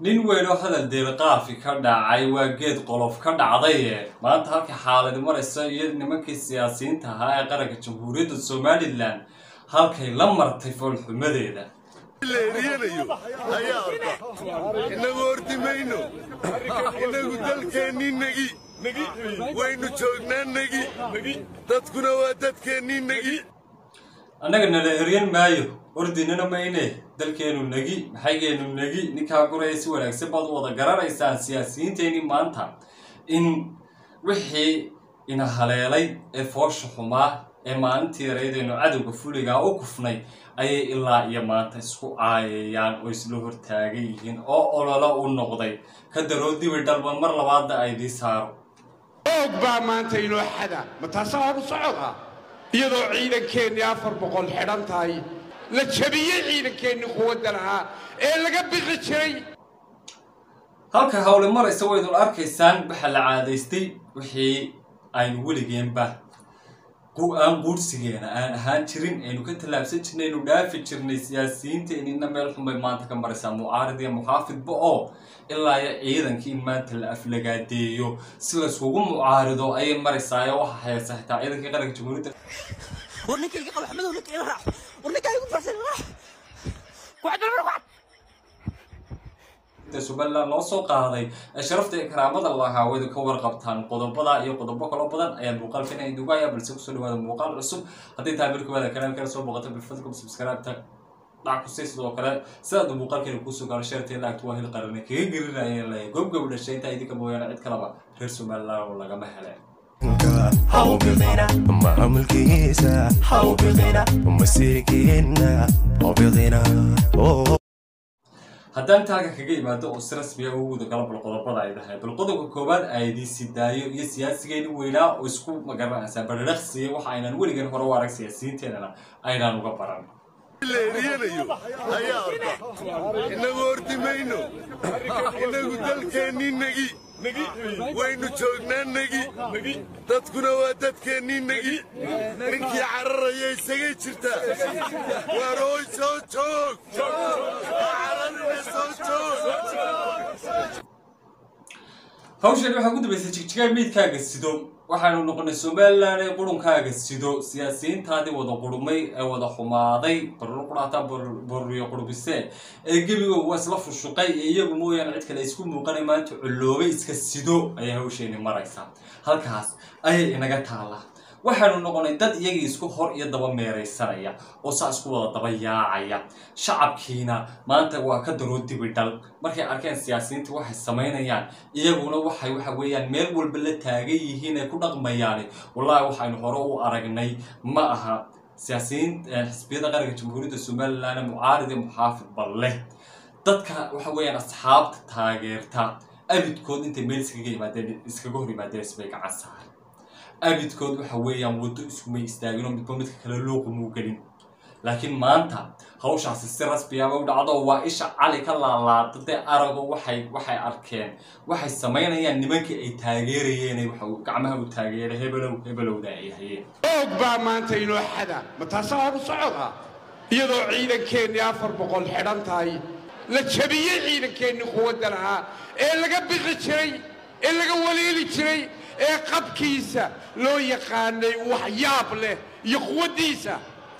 nin weyn oo hadal deelqaafi ka dhacay waa geed qolof ka dhacdaye maanta halka xaaladi maraysa iyo nimankii siyaasiyiinta ahaa ee qaranka jamhuuriyadda somalilan halkay la martay foolxumadeeda leeriyanayo ayaa arka innagu horti mayno innagu dalkeennii negi waynu joognaa negi dadkuna waa dadkeennii negi annaga nala eryan maayo ordinana mayne dalkeenu negi maxaygeenu negi ninkaa guraya si wanaagsan baad u wada garanaysaan siyaasiyiinteenii maanta in wixii ina haleelay ee foosha xumaa ee maalintii yareydaynu cadowga fuligaa u kufnay ayay ilaa iyo maanta isku caayayaan oo isla hortaagan yihiin oo ololo u noqday ka daroo dibi dhalba mar labaadna aydii saaro oog baa maanta inoo xada ma taasaa horu socoda iyadoo ciidankeennii afar boqol xidhan tahay la jabiyey ciidankeennii quwadda lahaa ee laga biqi jiray halka hawle maraysa waydun arkaysaan waxaa la caadaystay wixii aynu weligeenba aan guursigeena aan ahaan jirin aynu ka tallaabsan jirnay aynu dhaafi jirnay siyaasiyiinteenina meel xunbay maanta ka maraysaa mucaarid iyo muxaafidba oo ilaa iyo ciidankii in maanta la aflagaadeeyo si layskugu mucaarido ayay maraysaa ee waxa haysa xitaa ciidankii qaranka jamhuuriyadda ورنيكي قبل حمد ورنيكي راح ورنيكي يقول فرسان راح قعد ولا قعد somalilan loo soo qaaday ee sharafta iyo karaamada lahaa waydu ka warqabtaan qodobada iyo qodobo kaloo badan ayaa muuqaalkan idugaya balse kusoo dhawaada muuqaal cusub haddii tahay milkooda kanaalkana soo booqata bilfadlkum subscribe-ta dhac kusii sidoo kale sidaadu muuqaalkeena kuusoo gaaro sheertee laagtu waa hil qarane kaga gelinaya la gobgob dhashay intaa idinka mooyaane cid kalaba reer somalilan oo lagama hele maamulkiisa hawbiqina masiirkiina hawbiqina haddaan taaga kaga imaado oo si rasmiya ugu guda galo bal qodobada ay tahay bal qodobka koowaad aydiisi daayo iyo siyaasigeeni weynaa oo isku magaranaysaa bariraqsiya waxa aynan weligan hore u arag siyaasiyiinteenana aynaan uga baran leeriyanayo ayaa arka innagu horti mayno innagu dalkeennii negi waynu joognaa negi dadkuna waa dadkeennii negi ninkii cararaya isagay jirtaa waarooy soo joog cararina soo joog hawshan waxaa ku dambaysay jigjigaa meydkaaga sido waxaanu noqonay somalilan ee qurunkaaga sido siyaasiyiintaadii wada qurumay ee wada xumaaday barro quraataa borriyo qurbise ee gebigoog waa isla fushuqay ee iyagu mooyaane cid kale isku muuqanay maanta culloobay iska sido ayay hawsheeni maraysaa halkaas ayay inaga taallaa waxaanu noqonay dad iyagii isku hor iyo daba meeraysanaya oo saa isku wada daba yaacaya shacabkiina maanta waa ka daroo dibi dhal markay arkeen siyaasiyiinta waxay samaynayaan iyaguna waxay waxa weeyaan meel walba la taagan yihiin ay ku dhaqmayaani wallahi waxaynu hore u aragnay ma aha siyaasiyiin xisbiyada qaranka jamhuuriyadda somalilan mucaarid iyo muxaafid bal leh dadka waxa weeyaan asxaabta taageerta abidkood intay meel iskaga yimaadeen iskaga hor yimaadeen isbay gacan saar abidkood waxa weeyaan waddo iskumay istaagin oo midba midka kale looqumuu gelin laakiin maanta hawshaasi si rasmiyaaba u dhacdo waa isha cali ka laalaada dee arago waxay waxay arkeen waxay samaynayaan nimankii ay taageerayeen waxa gacmaha u taageeray hebelow hebelowda ay hayeen oog baa maanta inoo xada ma taasaa horu socoda iyadoo ciidankeennii afar boqol xidhan tahay la jabiyey ciidankeennii quwadda lahaa ee laga biqi jiray ee laga waliili jiray ee qabkiisa loo yaqaanay wax yaab leh iyo quwaddiisa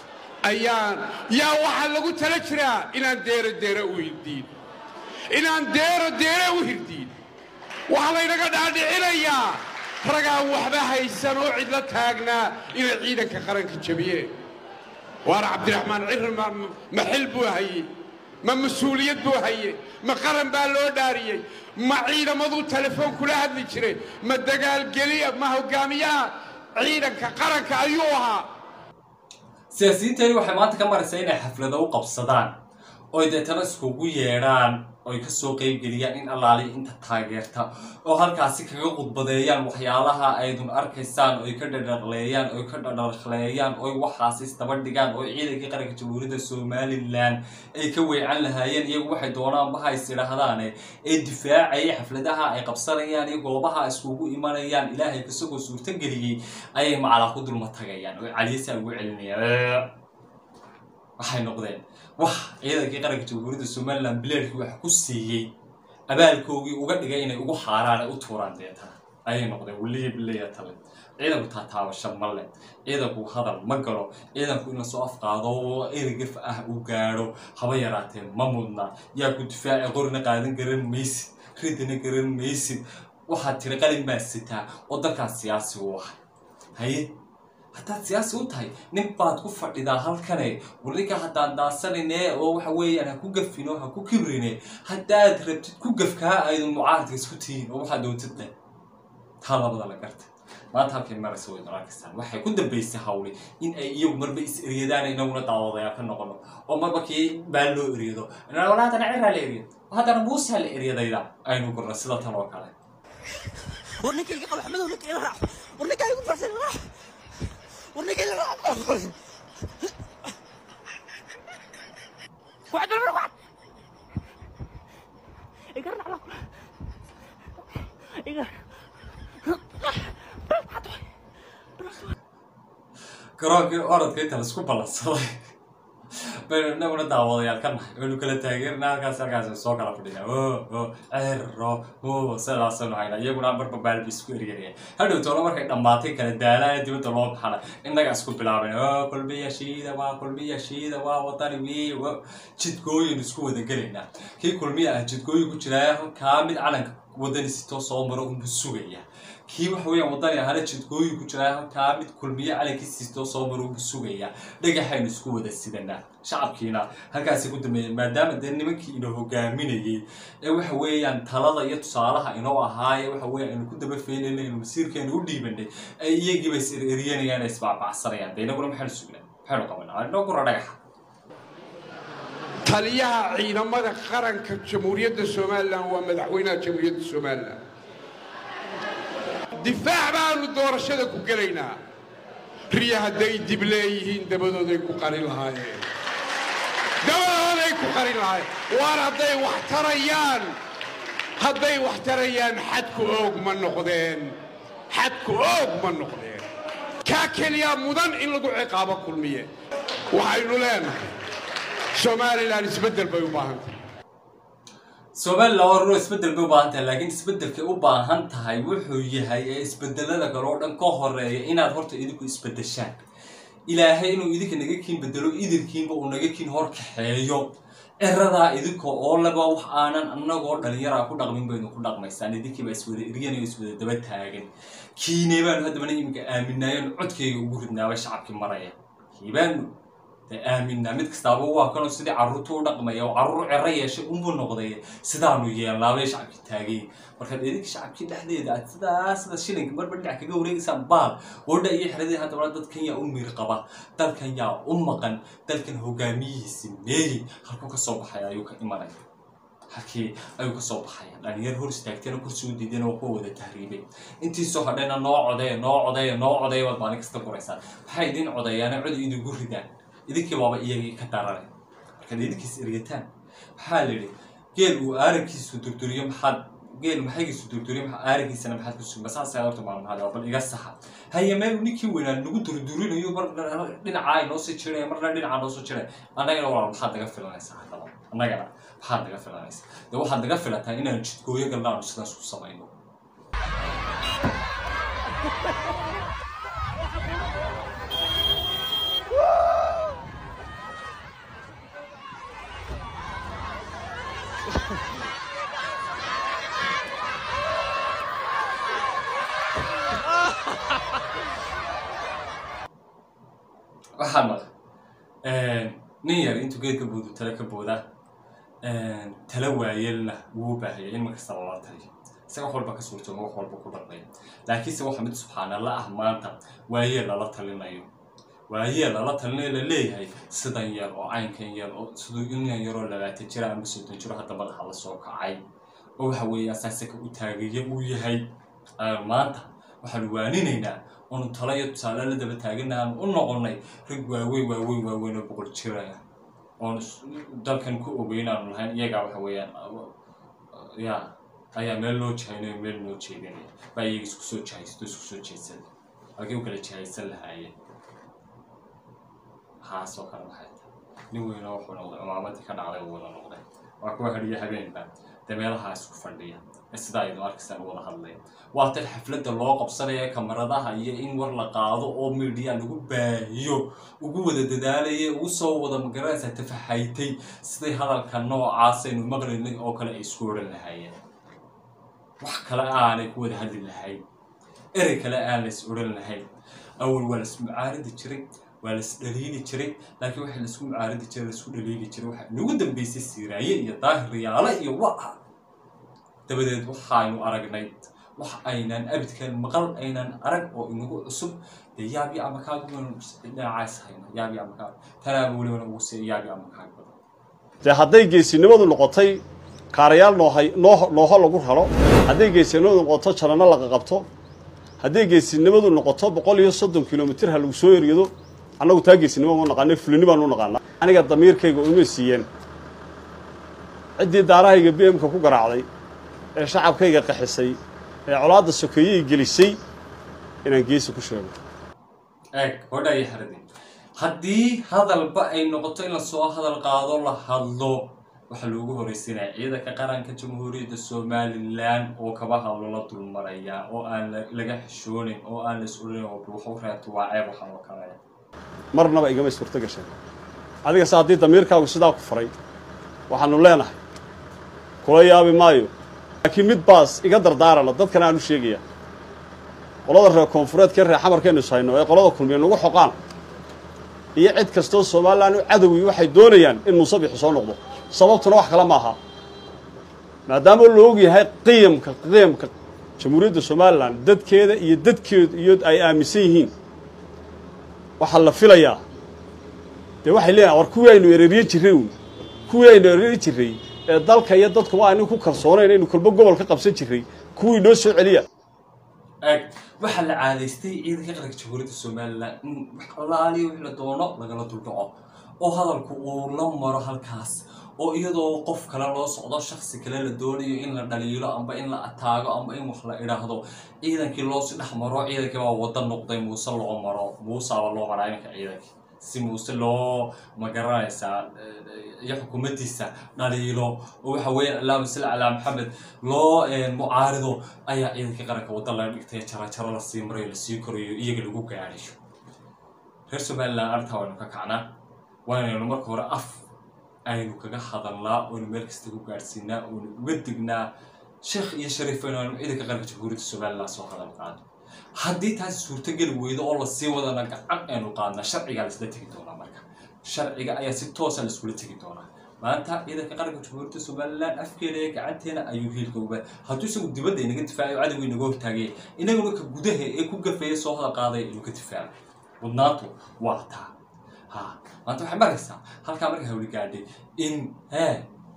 ayaan yaa waxaa lagu tala jiraa inaan deero deere u hirdiin inaan deero deere u hirdiin waxaa laynaga dhaadhicinayaa ragaan waxba haysan oo cidla taagnaa inay ciidanka qaranka jabiyeen waana cabdiraxmaan cirri ma xil buu hayey ma mas-uuliyad buu haye ma qaran baa loo dhaariyey ma ciidamaduu telefoon kula hadli jiray ma dagaalgeliya ma hogaamiyaha ciidanka qaranka ayuu ahaa siyaasiyiintani waxay maanta ka maraysaa inay xaflado u qabsadaan oy deetana iskugu yeedhaan oy kasoo qeybgeliyaan in allaali inta taageerta oo halkaasi kaga khudbadeeyaan waxyaalaha aydun arkaysaan oy ka dhadhaqleeyaan oy ka dhadhaqleeyaan oy waxaasi isdaba dhigaan oo ciidankii qaranka jamhuuriyadda somalilan ay ka weecan lahaayeen iyagu waxay doonaanba ha is idhaahdaane ee difaacaya xafladaha ay qabsanayaan iyo goobaha iskugu imanayaan ilaahay isagoo suurtageliyey ayay macalaa ku dulma tagayaan oo caliyasa ugu celinayaan waxay noqdeen wax ciidankii qaranka jamhuuriyadda somalilan bileedkii wax ku siiyey abaalkoogii uga dhigay inay ugu haaraan ay u tuuraan deetana ayay noqdeen weliya bileya tale ciidanku taataabasho ma leh ciidanku hadal ma galo ciidanku in lasoo afqaado oo erigaf ah uu gaadho haba yaraatee ma mudna yaa ku difaaci qorina qaadan garan maysid ridina garan maysid waxaad tiri qalin baa sitaa oo dalkaas siyaasi u ahay haye haddaad siyaasi u tahay nin baad ku fadhidaa halkane walinka haddaan daasanine oo waxa weeyaan ha ku gafino ha ku kibrine haddaad rabtid ku gafkaa aydun mucaaradka isku tihiin oo waxaad doontid leh taa labada la garta maanta halkay maraysa way nolaakistaan waxay ku dambaysay hawli in ay iyagu marba is eryadaan inaguna daawadayaa ka noqono oo marba kii baa loo eryado wala haddana ciraa la eryad haddana muusaa la eryadayda aynu gurno sida tan oo kale war ninkayga qabo axmedow ninka ila raac war ninkaa igu farsan raac war ninka ila raac waxaad dalbar waxaad iga raac la iga garoonkii orodka inta laisku ballansaday baynu inaguna daawadayaal ka nahay waynu kala taageerina halkaas halkaas soo kala fadhina o o cero o sidaasaynu hayna iyaguna marba baalbi isku eryanaya hadhow toona markay dhammaatay kala daalaaya dibadda loo baxana innaga isku bilaaban o kulmiya shiida waa kulmiya shiida waa wadani wii wa jidgooyin isku wada gelaynaa kii kulmiya ah jidgooyin ku jiraya kaa mid calanka wadani sitoo soo maro unbu sugaya kii waxa weeyaan wadani ahana jidgooyin ku jiraa halkaa mid kulmiye calankiisiistoo soo maro unbu sugaya dhagaxaynu isku wada sidanaa shacabkiina halkaasi ku dambeeyay maadaama dee nimankii ina hogaaminayay ee waxa weeyaan talada iyo tusaalaha inoo ahaaye waxa weeyaan aynu ku daba feynayna inu masiirkeenu u dhiibanay ay iyagiiba is eryanayaan ay isbaabacsanayaan dee inaguna maxaynu sugnaa maxaynu qabanaa inoo gura dhagaxa taliyaha ciidamada qaranka jamhuuriyadda somalilan waa madaxweynaha jamhuuriyadda somalilan difaac baanu doorashada ku gelaynaa riya hadday dib leeyihiin dabadooday ku qarin lahaayeen dabadooday ku qarin lahaayeen waar hadday wax tarayaan hadday wax tarayaan xadku oog ma noqdeen xadku oog ma noqdeen kaa keliyaa mudan in lagu ciqaabo kulmiye waxaynu leenahay somalilan isbeddel bay u baahan tahay somalilan waa ruro isbeddel bay u baahan tahay laakiin isbeddelkay u baahan tahay wuxuu yahay ee isbedelada kale oo dhan ka horeeya inaad horta idinku isbedeshaan ilaahay inuu idinka naga kiin bedelo idinkiinba uu naga kiin hor kaxeeyo eradaa idinka oo laba wax aanan annagoo dhalinyaraa ku dhaqmin baynu ku dhaqmaysaan idinkiiba iswada eryanayo iswada daba taagan kiinee baanu haddabana iminka aaminaayoon codkayga ugu ridnaaba shacabkii maraya kiibaanu dee aaminaa mid kastaaba waa kanoo sidii carruurta u dhaqmaya oo carruur cero yeeshay unbuu noqday sidaanu yeelnaabay shacabkii taagay markaad idinka shacabkii dhexdeeda aad sidaa sida shilinka marba dhinac kaga wareegaysaan baal oodha iyo xeradii haddaba dadkan yaa u miir qaba dalkan yaa u maqan dalkan hogaamiyihiisi meeyey halkuu ka soo baxaya ayuu ka imanaya halkii ayuu kasoo baxaya dhalinyar hor istaagteena kursi u diideen oo kuwa wada tahriibay intiisoo hadhayna noo codeeya noo codeeya noo codeeya baad maalin kasta qoraysaan maxay idin codeeyaane cod idigu ridaan idinkii baaba iyagii ka daranay markaad idinkiis ergataan maxaa la yidhi geel uu aarankiisu durduriyo maxaad geel maxaygiisu durduriyo maxaa aarankiisana maxaad ku sugma saasa horta maalmahaada bal iga saxa haye meel ninkii weynaa nagu durdurinayo mar dhinacaa inoo sii jiraya marna dhinacaa noo soo jiraya annagana walaal maxaad naga filanaysaa haddaba annagana maxaad naga filanaysaa dee waxaad naga filataa inaan jidgooyo galna aanu sidaas ku samayno waxaa maqan nin yar intuu geedka boodu tale ka booda tala waayelna wuu baahaya in markasta lala taliyo isaga wax walba ka suurtoomo wax walba ku dhaqmaya laakiinse waxa mid subxaanalla ah maanta waayeel lala talinayo waayeel lala talinayo la leeyahay sidan yar oo caynkan yar oo siduu inyan yaroo labaatan jira ama soddon jiro hadda madaxa la soo kacay oo waxa weeye asaasaka u taagaya uu yahay maanta waxaanu waaninaynaa oonu talo iyo tusaale la daba taagana aan u noqonnay rag waaweyn waaweyn waaweyn oo boqol jiraya oon dalkan ku ogeyn aanu lahayn iyagaa waxa weeyaan ya ayaa meel loo jahaynayo meel loo jeedinaya baa iyaga isku soo jahaysto isku soo jeedsada halkay u kala jahaysan lahaayeen haasoo kale maxay tahay nin weynoo wuxuu noqday cumaamadii ka dhacday uu wada noqday waa kuwa hadhiyo habeenba dee meelaha isku fadhiya ee sidaa aynu arkaysaan u wada hadlaya waa tan xafladda loo qabsanaya kamaradaha iyo in war la qaado oo media lagu baahiyo ugu wada dadaalaya ugu soo wada magaranaysa tafaxaytay siday hadalka noocaasaynu maqlaynay oo kale ay isku odhan lahaayeen wax kale aanay ku wada hadli lahayn erey kale aan lays odhan lahayn awal waa laisku mucaaridi jiray waa lais dhaliili jiray laakiin waxa laisku mucaaridi jiray laisku dhaliili jiray waxaa inagu dambeysay siiraaye iyo daahir riyaale iyo waca dabadeed waxaaynu aragnay wax aynaan abidkan maqal aynaan arag oo inagu cusub dee yaabi ama kaaga dhinacaas hayna yaabi ama kaaga tanaaba welibana ugu sii yaabi ama kaaga badan dee hadday geesinimadu noqotay kaarayaal noohay noo nooho lagu raro hadday geesinimadu noqoto jaranno laga qabto hadday geesinimadu noqoto boqol iyo soddon kilomitir ha lagu soo eryado annagu taa geesinimo ma naqaana fulini baanu naqaanaa aniga damiirkayga uma siiyeen ciddii daarahayga b m-ka ku garaacday ee shacabkayga qaxisay ee colaadda sokeeyey gelisay inaan geesi ku sheego eeg hodha iyo haradin haddii hadalba ay noqoto in lasoo hadal qaado la hadlo waxaa loogu horeysiinaya ciidanka qaranka jamhuuriyadda somalilan oo kaba hadlo la dulmaraya oo aan la- laga xishoonin oo aan la is odhanin oo waxu reebto waa ceeb waxaan oo kale marnaba igama suurto gasheen adigase haddii damiirkaagu sidaa ku faray waxaanu leenahay kula yaabi maayo laakiin mid baas iga dardaarana dadkana aanu sheegaya qolada reer koonfureedkee reer xamarkaynu is hayno ee qolada kulmiya nagu xoqaan iyo cid kastoo somalilan u cadowi waxay doonayaan in muuse bixi soo noqdo sababtuna wax kale maaha maadaama la og yahay qiyamka qiyamka jamhuuriyadda somalilan dadkeeda iyo dadkeedu iyo ay aaminsan yihiin waxaa la filayaa dee waxay leeyahay war kuwii aynu ereeriye jirray uun kuwii aynu ereeri jirray ee dalka iyo dadkuba aynu ku kalsoonayn aynu kolba gobol ka qabsan jirray kuwii noo soo celiya eeg waxaa la caadaystay ciidanka qaranka jamhuuriyadda somalilan in wax allaaliya wix la doono lagala duldhaco oo hadalku uu la maro halkaas oo iyadoo qof kale loo socdo shaksi kale la doonayo in la dhaliilo amba in la ataago amba in wax la idhaahdo ciidankii loosi dhex maro ciidankii baa wada noqday muuse loo maro muuseaba loo maraa iminka ciidankii si muuse loo magaranaysaa eh, iyo xukuumaddiisa dhaliilo oo waxa weeyaan allahuma salli calaa maxamed loo eh, mucaarido ayaa ciidankii qaranka wadda laga dhigtay jarajaro lasii marayo lasii korayo iyaga lagu gaadhayo reer somalilan arrintaa waynu ka kacnaa waanaynu marka hore af aynu kaga hadalnaa oynu meel kasta ku gaadhsiinaa oynu uga dignaa sheekh iyo shariif aynu aynu ciidanka qaranka jamhuuriyadda somalilan soo hadal qaado haddii taasi suurtogeli weydo oo lasii wadana gacan aynu qaadnaa sharcigaa laisla tegi doonaa marka sharciga ayaa si toosa laiskula tegi doonaa maanta ciidanka qaranka jamhuuriyadda somalilan afkeeda ee gacanteena ayuu hiilka uba hadduu isagu dibadda inaga difaacayo cadowga inaga hortaagaya inaguna ka gudaha ee ku gafaya soo hadal qaadaya inuu ka difaaco mudnaantu waa taa ha maanta waxay maraysaa halkaa marka hawli gaadhay in hee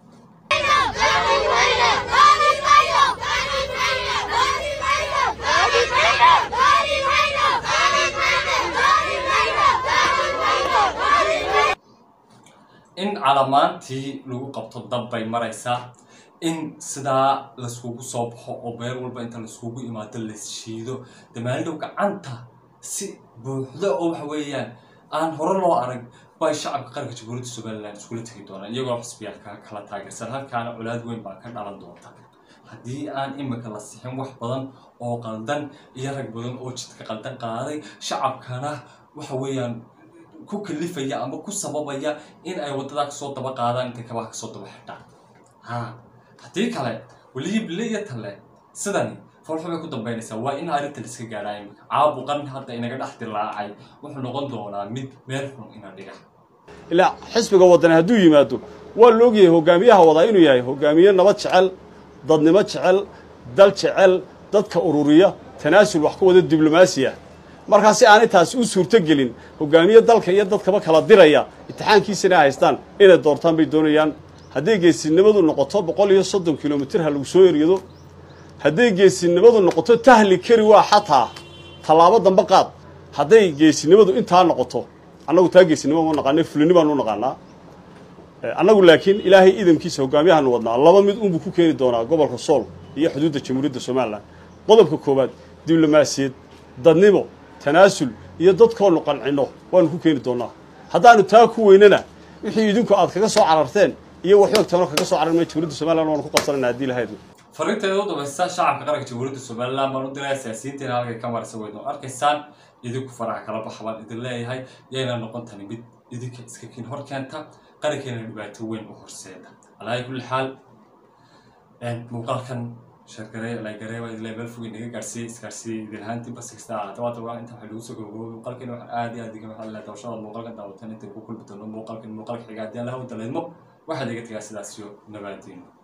in calamaantii lagu qabto dab bay maraysaa in sidaa laiskugu soo baxo oo meel walba inta laiskugu imaado laisshiido damaalidow gacanta si buuxda oo waxa weeyaan aan hore loo arag bay shacabka qaranka jamhuuriyadda somalilan iskula tegi doonaan iyagoo xisbiyaalka kala taageersan halkaana colaad weyn baa ka dhalan doonta haddii aan imika la sixin wax badan oo qaldan iyo rag badan oo jidka qaldan qaaday shacabkana waxa weeyaan ku kalifaya ama ku sababaya in ay waddadaa kasoo daba qaadaan intay kabaha kasoo daba xidhaan ha haddii kale weliyi bille iyo talle sidani foolxu bay ku dambaynaysaa waa in arrinta la iska gaadhaa imika caabuqan hadda inaga dhex dilaacay wuxuu noqon doonaa mid meel xun ina dhiga ilaa xisbiga waddani hadduu yimaado waa la ogyahay hogaamiyaha wadaa inuu yahay hogaamiye nabad jecel dadnimo jecel dal jecel dadka ururiya tanaasul wax ku wada diblomaasi ah markaa si aanay taasi u suurto gelin hogaamiye dalka iyo dadkaba kala diraya imtixaankiisana haystaan inay doortaan bay doonayaan hadday geesinimadu noqoto boqol iyo soddon kilomitir ha lagu soo eryado hadday geesinimadu noqoto tahli kari waa xataa tallaabo dambe qaad hadday geesinimadu intaa noqoto annagu taa geesinimo ma naqaana fulini baanu u naqaanaa annagu laakiin ilaahay idamkiisa hogaamiyahaanu wadnaa laba mid unbuu ku keeni doonaa gobolka sool iyo xuduudda jamhuuriyadda somalilan qodobka koowaad diblomaasiyad dadnimo tanaasul iyo dadkoonu qancinno waanu ku keeni doonaa haddaanu taa ku weynana wixii idinku aad kaga soo cararteen iyo waxyoog tano kaga soo cararmay jumhuuriyadda somaliland waanu ku qabsanayna haddii lahayd fariinteeda u dambaysa shacabka qaranka jamhuuriyadda somaliland baan u diraya siyaasiyiinteena halkay ka marisa weyno arkaysaan idinku faraha kala baxa baan idin leeyahay yayna noqon tani mid idinka iska kiin hor keenta qarankeena dhibaato weyn u horseeda alaahi kulli xaal muuqaalkan sheergaree lagaree waa idin meel fog inaga gaarsiiyey isgaarsiiyey idin ahaantii basikasta ahaata waa tawa inta waxay lagu soo gabagabay muuqaalkan waxaan aad iyo aad iga maxaa leedahay dawshada muuqaalkan daawatan inta ku kulmi doono muuqaalkan muuqaalka xiga haddii aan lahaw daleedmo waxaad iga tagaa sidaas iyo nabaadiino